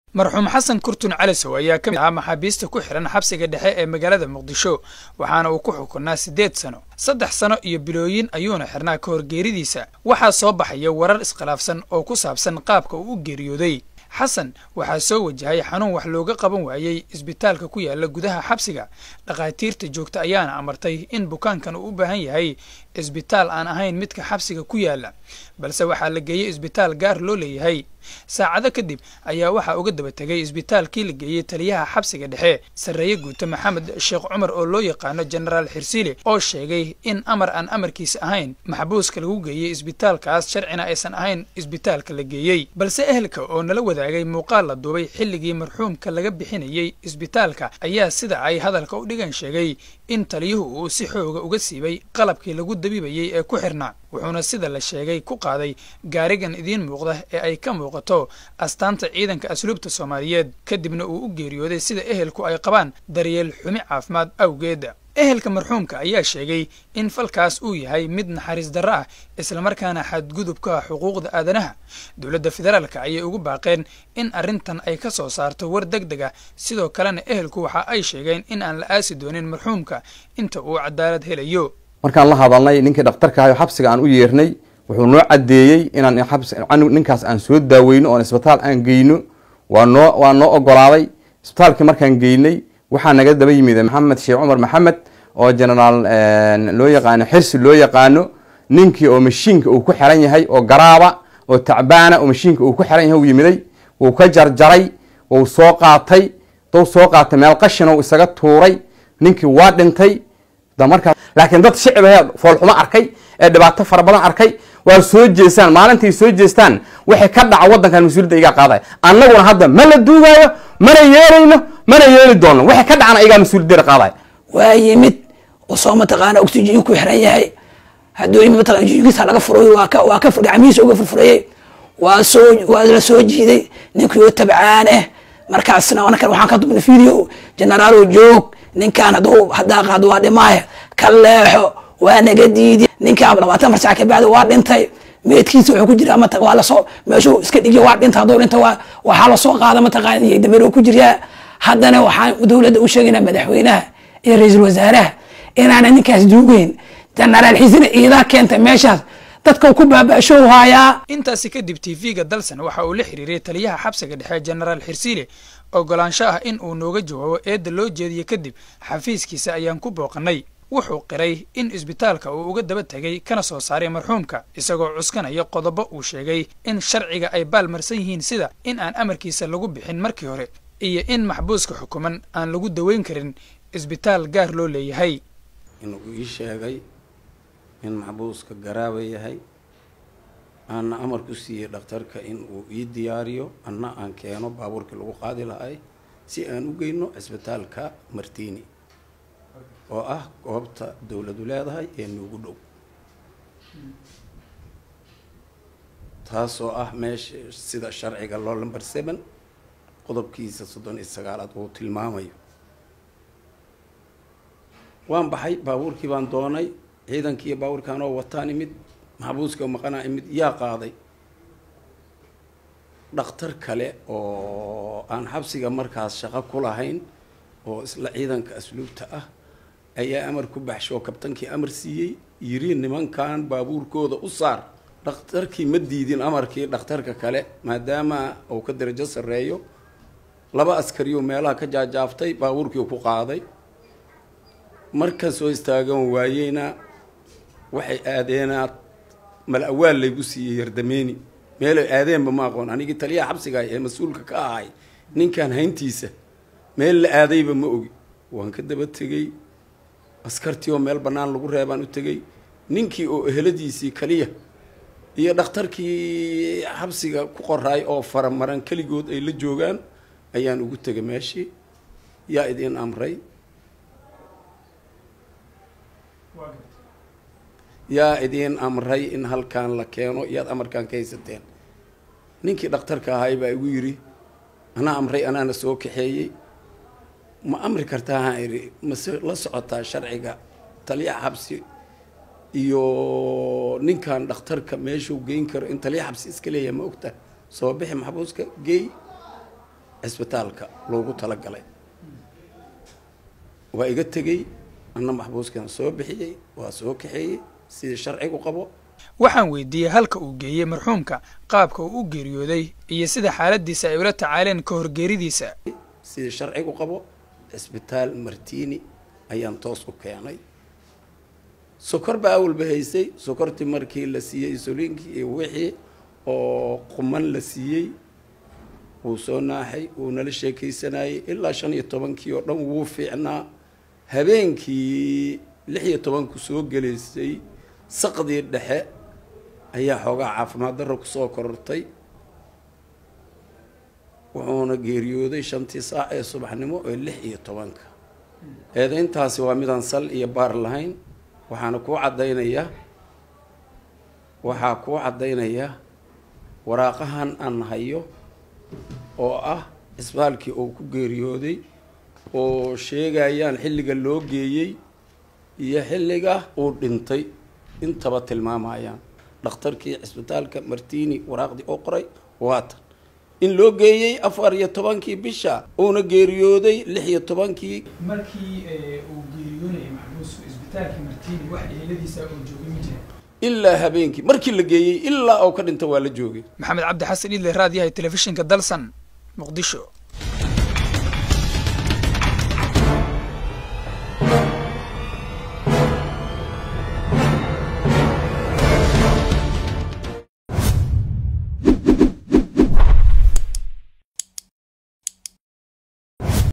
marxuum xasan kurtun calisow ayaa ka mid ahaa maxaabiista ku xihan xabsiga dhexe ee magaalada muqdisho waxaana uu ku xukunaa siddeed sano saddex sano iyo bilooyin ayuuna xirnaa ka hor geeridiisa waxaa soo baxaya warar iskhilaafsan oo ku saabsan qaabka uu u geeriyooday xasan waxaa soo wajahay xanuun wax looga qaban waayey isbitaalka ku yaala gudaha xabsiga dhakhaatiirta joogta ayaana amartay in bukaankan uu u baahan yahay isbitaal aan ahayn midka xabsiga ku yaala balse waxaa la geeyey isbitaal gaar loo leeyahay saacado kadib ayaa waxaa uga daba tegay isbitaalkii la geeyey taliyaha xabsiga dhexe sarreeye guuta maxamed sheekh cumar oo loo yaqaano jenaraal xirsiile oo sheegay in amar aan amarkiisa ahayn maxbuuska lagu geeyey isbitaalkaas sharcina aysan ahayn isbitaalka la geeyey balse ehelka oo nala wadaagay muuqaal la duubay xilligii marxuumka laga bixinayey isbitaalka ayaa sida ay hadalka u dhigan sheegay in taliyuhu uu si xooga uga siibay qalabkii lagu dabiibayey ee ku xirnaa wuxuuna sida la sheegay ku qaaday gaarigan idiin muuqda ee ay ka muuqato astaanta ciidanka asluubta soomaaliyeed kadibna uu u geeriyooday sida ehelku ay qabaan daryeel xumi caafimaad awgeeda ehelka marxuumka ayaa sheegay in falkaas uu yahay mid naxariis darro ah islamarkaana xadgudubka xuquuqda aadanaha dowladda federaalka ayay ugu baaqeen in arrintan ay ka soo saarto war deg deg ah sidoo kalena ehelku waxa ay sheegeen in aan la aasi doonin marxuumka inta uu cadaalad helayo markaan la hadalnay ninkii dhakhtarka ahay oo xabsiga aan u yeernay wuxuu noo caddeeyey inaan ninkaas aan soo daaweyno oon isbitaal aan geyno waa noo waa noo ogolaaday isbitaalkii markaan geynay waxaa naga daba yimid maxamed sheekh cumar maxamed oo genaraal loo yaqaano xirsi loo yaqaano ninkii oo mashiinka uu ku xiran yahay oo garaaba oo tacbaana oo mashiinka uu ku xiran yahay u yimiday wuu ka jarjaray wuu soo qaatay dou soo qaatay meel qashina u isaga tuuray ninkii waa dhintay markaa laakiin dad shicib ahee foolxumo arkay ee dhibaato fara badan arkay waa soo jeestaan maalintay soo jeestaan waxay ka dhaca waddankan mas-uuliyadda igaa qaaday annaguna hadda ma la duugaayo mana yeelayno mana yeeli doono waxay ka dhacana igaa mas-uuliyaddeeda qaaday waa yimid usoo mataqaana oxygen ku xiran yahay hadduu yimid mataqana oxygenkiisa laga furay waa ka waa ka gacmihiisa uga furfurayey waa soo waa la soo jiiday ninkii oo tabcaan ah markaasna anakan waxaan ka dubnay video generaalo joog ninkaan hadduu haddaa qaado waa dhimaaya ka leexo waa naga diidi ninkaan labaatan far sac ka bacdi waa dhintay meedkiisa wuxuu ku jira mata waa lasoo meeshuu iska dhigiya waa dhinta hadduu dhinta waa waxaa lasoo qaada mataqaana iyo dameero ku jiryaa haddana waxaan dowladda u sheegaynaa madaxweynaha iyo ra-iisul wasaaraha inaana ninkaas duugeyn jenaraal xisina iidaa keentay meeshaas dadka ku baaba-show haayaa intaasi kadib tv-ga dalsan waxa uu la xiriiray taliyaha xabsiga dhexe jenaraal xirsiile ogolaansho ah in uu nooga jawaabo eedda loo jeediye kadib xafiiskiisa ayaan ku booqannay wuxuu qiray in isbitaalka uu uga daba tegay kana soo saaray marxuumka isagoo cuskanaya qodobo uu sheegay in sharciga ay baalmarsan yihiin sida in aan amarkiisa lagu bixin markii hore iyo in maxbuuska xukuman aan lagu daweyn karin isbitaal gaar loo leeyahay inuu ii sheegay in maxbuuska garaaba yahay aana amar ku siiyey dhakhtarka in uu ii diyaariyo anna aan keeno baabuurkii lagu qaadi lahay si aan u geyno cisbitaalka martini oo ah goobta dowladu leedahay ee nuugu dhow taasoo ah meesha sida sharciga loo lamber seven qodobkiisa soddon iyo sagaalaad uu tilmaamayo waan baxay baabuurkii baan doonay ciidankii baabuurkaan oo wataan imid maxbuuska maqanaa imid yaa qaaday dhakhtar kale oo aan xabsiga markaas shaqo ku lahayn oo isla ciidanka asluubta ah ayaa amar ku baxshoo kabtankii amar siiyey yiri nimankan baabuurkooda u saar dhakhtarkii ma diidin amarkii dhakhtarka kale maadaama uu ka darajo sarreeyo laba askariyuu meelaha ka jaajaaftay baabuurkii ku qaaday markan soo istaagan waayeyna waxay aadeenaa mal awaal laygu siiyey yardameeni meelay aadeenba ma aqoon anigii taliyaha xabsiga ee mas-uulka ka ahay ninkan hayntiisa meel la aadayba ma ogi waan ka daba tegey askartii oo meel bannaan lagu reebaan u tegey ninkii oo eheladiisii kaliya iyo dhakhtarkii xabsiga ku qoraay oo faramaran keligood ay la joogaan ayaan ugu tegay meeshii yaa idiin amray yaa idiin amray in halkaan la keeno iyaad amarkaan ka haysateen ninkii dhakhtarka ahay baa igu yidhi anaa amray anaana soo kaxeeyey ma amri kartaa haan idhi mase la socotaa sharciga taliyaha xabsi iyo ninkan dhakhtarka meeshuu geyn karo in taliya xabsi iska leeyahay ma ogta soo bixi maxbuuska geey cisbitaalka loogu talagalay waa iga tegey anna maxbuuskan soo bixiyey waa soo kaxeeyey sidii sharcigu qabo waxaan weydiiyey halka uu geeyey marxuumka qaabka uu u geeriyooday iyo sida xaaladiisa ay ula tacaaleen ka horgeeridiisa sidii sharcigu qabo cisbitaal martiini ayaan toos u keenay sokor baa awalba haysay sokortii markii la siiyey insuliinkii iyo wixii oo quman la siiyey wuu soo naaxay wuu nala sheekaysanayay ilaa shan iyo tobankii oo dhan wuu fiicnaa habeenkii lix iyo tobanku soo gelaysay saqdii dhexe ayaa xoogaa caafimaad darro kusoo korortay wuxuuna geeriyooday shantii saac ee subaxnimo ee lix iyo tobanka eedayntaasi waa midaan sal iyo baar lahayn waxaana kuu caddaynaya waxaa kuu caddaynaya waraaqahan aan hayo oo ah cisbitaalkii uu ku geeriyooday oo sheegayaan xilliga loo geeyey iyo xilliga uu dhintay intaba tilmaamayaan dhakhtarkii cisbitaalka martini waraaqdii oo qoray waatan in loo geeyey afar iyo tobankii bisha uuna geeriyooday lix iyo tobankii markii uu geeriyoonayay maxbuusku isbitaalkii martiini wax eheladiisa uu joogay ma jira ilaa habeenkii markii la geeyey ilaa uu ka dhinta waa la joogay maxamed cabdi xasan idle raadiyahay telefishinka dalsan muqdisho